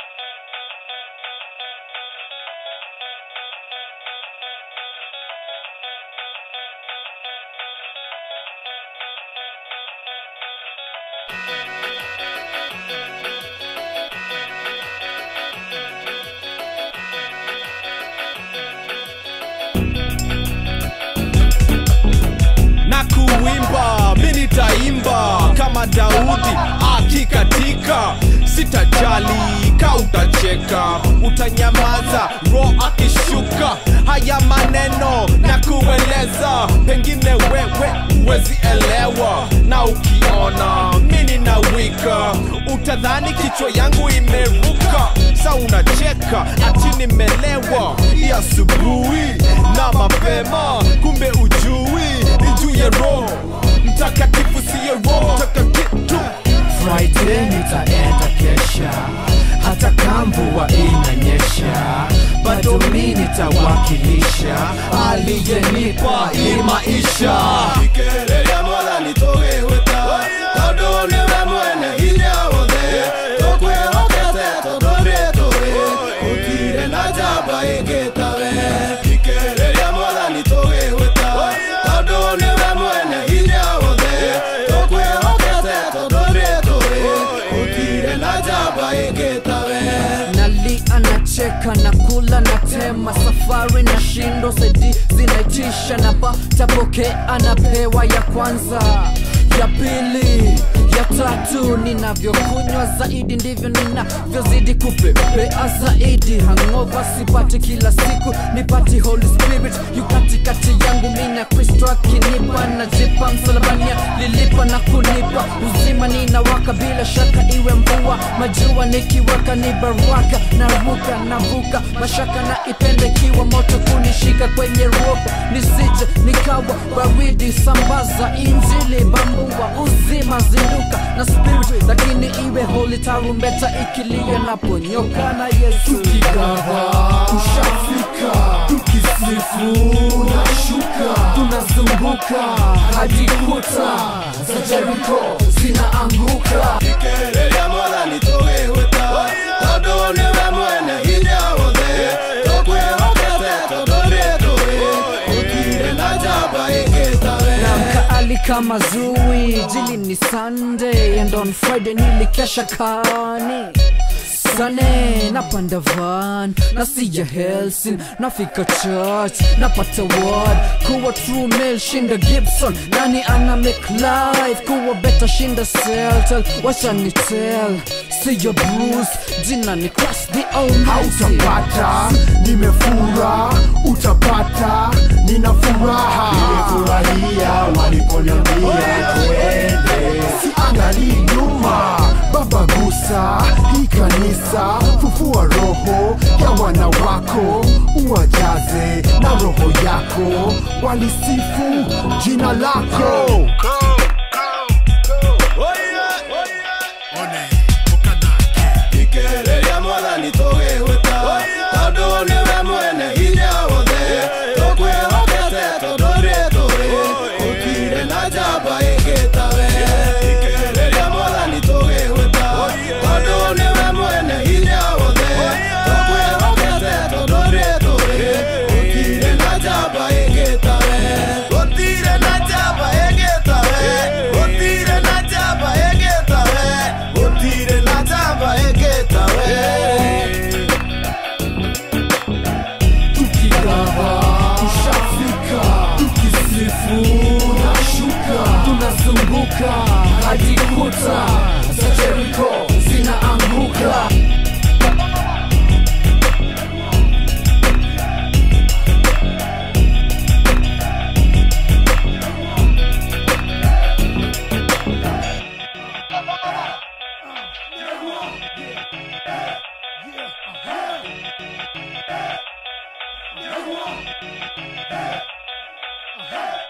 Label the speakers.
Speaker 1: na kuimba mi nitaimba kama daudi akikatika sitajali ka utacheka utanyamaza ro akishuka haya maneno na kueleza pengine wewe huwezi elewa na ukiona mi ninawika utadhani kichwa yangu imeruka sa unacheka ati nimelewa ya asubuhi na mapema kumbe ujui ni juu ya roho mtakatifu siye roho mtakatifu
Speaker 2: Friday nitaenda kesha, hata kamvua inanyesha, bado mi nitawakilisha aliyenipa hii maisha.
Speaker 3: Ikereria mwathani tũgĩgwĩta tondũ nĩwe mwene hinya wothe tũkwĩhokete tondũ nĩtũĩ gũtirĩ na njamba ĩngĩ tawe Ikereria mwathani tũgĩgwĩta tondũ nĩwe mwene hinya wothe tũkwĩhokete tondũ nĩtũĩ gũtirĩ na njamba ĩngĩ tawe
Speaker 2: nali anacheka na kula na tema safari na shindo sedi zinaitisha na patapokea anapewa ya kwanza ya pili ya tatu ninavyokunywa zaidi ndivyo ninavyozidi kupepea zaidi hangova sipati kila siku nipati holy spirit yu katikati yangu mina kristo akinipa najipa msalabania lilipa na kunipa uzima ninawaka bila shaka iwe mvua majua nikiwaka ni baraka naruka navuka mashaka na ipende kiwa moto kunishika kwenye roho nisije nikawa baridi sambaza injili bambua uzima zinduka na spirit lakini iwe holy tarumbeta ikilia naponyoka na yesu
Speaker 4: Tukigawa ushafika, tukisifu unashuka, tunazunguka hadi kuta za Jeriko zinaanguka.
Speaker 3: Ikereria mwathani tũgĩgwĩta tondũ nĩwe mwene hinya wothe tũkwĩhokete tondũ nĩtũĩ gũtirĩ na njamba ĩngĩ tawe
Speaker 2: namka ali kama zui jili ni sunday and on friday nilikesha kani sane napanda van nasija helsin nafika church napata word kuwa true male shinda gibson nani ana make life kuwa beta shinda seltel washanitel siyo bruce jina ni crash the almighty
Speaker 4: Hautapata, nimefura, utapata, nina furaha. Nimefurahia waliponiambia tuende, siangalii nyuma. Baba gusa hii kanisa, fufua roho ya wana wako, uwajaze na roho yako, walisifu jina lako.
Speaker 3: Ikereria mwathani tũgĩgwĩta tondũ nĩwe mwene hinya wothe tũkwĩhokete tondũ nĩtũĩ gũtirĩ na njamba ĩngĩ tawe Ikereria mwathani tũgĩgwĩta tondũ nĩwe mwene hinya wothe tũkwĩhokete tondũ nĩtũĩ gũtirĩ na njamba ĩngĩ tawe gũtirĩ na njamba ĩngĩ tawe gũtirĩ na njamba ĩngĩ tawe gũtirĩ na njamba ĩngĩ tawe
Speaker 4: tukigawa ushafika tukisifu nashuka tunazunguka hadi kuta za jeriko zinaanguka
Speaker 3: Yeah.